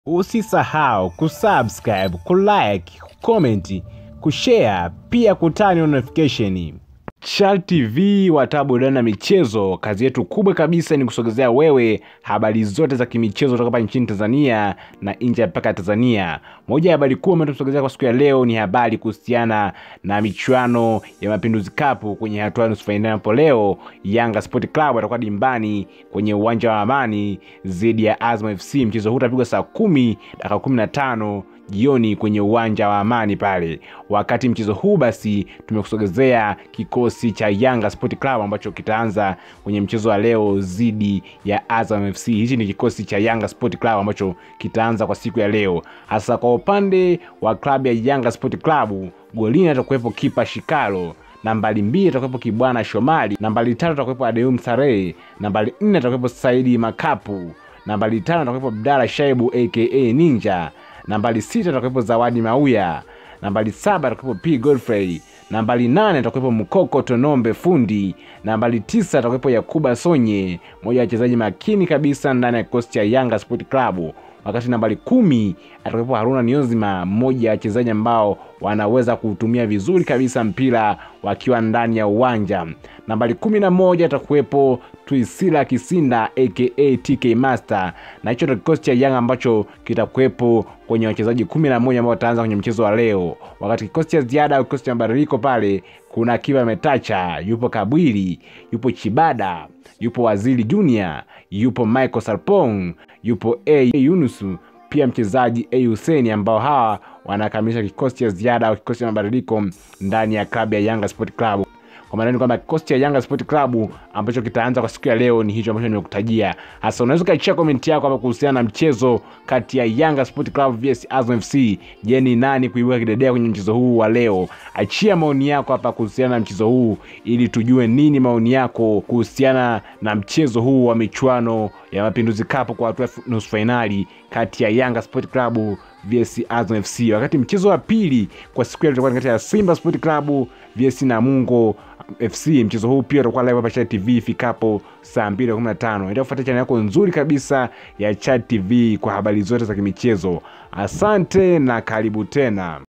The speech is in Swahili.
Usisahau kusubscribe, kulike, kucomment, kushare pia kutani notification. Chal TV wataa burudani na michezo. Kazi yetu kubwa kabisa ni kusogezea wewe habari zote za kimichezo kutoka hapa nchini Tanzania na nje ya mpaka ya Tanzania. Moja ya habari kuu ambayo tumesogezea kwa siku ya leo ni habari kuhusiana na michuano ya Mapinduzi Cup kwenye hatua ya nusu fainali, ambapo leo Yanga Sport Club watakuwa dimbani kwenye uwanja wa Amani dhidi ya Azam FC. Mchezo huu utapigwa saa kumi dakika kumi na tano jioni kwenye uwanja wa Amani pale. Wakati mchezo huu basi, tumekusogezea kikosi cha Yanga Sport Club ambacho kitaanza kwenye mchezo wa leo dhidi ya Azam FC. Hichi ni kikosi cha Yanga Sport Club ambacho kitaanza kwa siku ya leo. Hasa kwa upande wa klabu ya Yanga Sport Club, golini atakuwepo kipa Shikalo nambari mbili atakuwepo Kibwana Shomali, nambari tatu atakuwepo Adeum Sarehe, nambari nne atakuwepo Saidi Makapu, nambari tano atakuwepo Abdalla Shaibu aka Ninja, nambari sita atakuwepo Zawadi Mauya, nambari saba atakuwepo P Godfrey, nambari nane atakuwepo Mkoko Tonombe fundi, nambari tisa atakuwepo Yakuba Sonye, mmoja wa wachezaji makini kabisa ndani ya kikosi cha Yanga Sport Club wakati nambari kumi atakuwepo Haruna Niozima, mmoja wa wachezaji ambao wanaweza kuutumia vizuri kabisa mpira wakiwa ndani ya uwanja. Nambari kumi na moja atakuwepo Twisila Kisinda aka TK Master, na hicho ndio kikosi cha Yanga ambacho kitakuwepo kwenye wachezaji kumi na moja ambao wataanza kwenye mchezo wa leo. Wakati kikosi cha ziada au kikosi cha mabadiliko pale kuna Kiba Metacha, yupo Kabwili, yupo Chibada, yupo Waziri Junior, yupo Michael Sarpong, yupo A Yunusu, pia mchezaji A Hussein, ambao hawa wanakamilisha kikosi cha ziada au kikosi cha mabadiliko ndani ya klabu ya Yanga Sport Club. Kwa maana ni kwamba kikosi cha Yanga Sport Club ambacho kitaanza kwa siku ya leo ni hicho ambacho nimekutajia. Hasa unaweza ukaichia komenti yako hapa kuhusiana na mchezo kati ya Yanga Sport Club vs Azam FC. Je, ni nani kuibuka kidedea kwenye mchezo huu wa leo? Achia maoni yako hapa kuhusiana na mchezo huu ili tujue nini maoni yako kuhusiana na mchezo huu wa michuano ya Mapinduzi Cup kwa hatua nusu fainali kati ya Yanga Sport Club vs Azam FC. Wakati mchezo wa pili kwa siku ya leo utakuwa kati ya Simba Sport Club vs Namungo FC. Mchezo huu pia utakuwa live hapa Chat TV ifikapo saa 2:15. Endelea kufuata channel yako nzuri kabisa ya Chat TV kwa habari zote za kimichezo. Asante na karibu tena.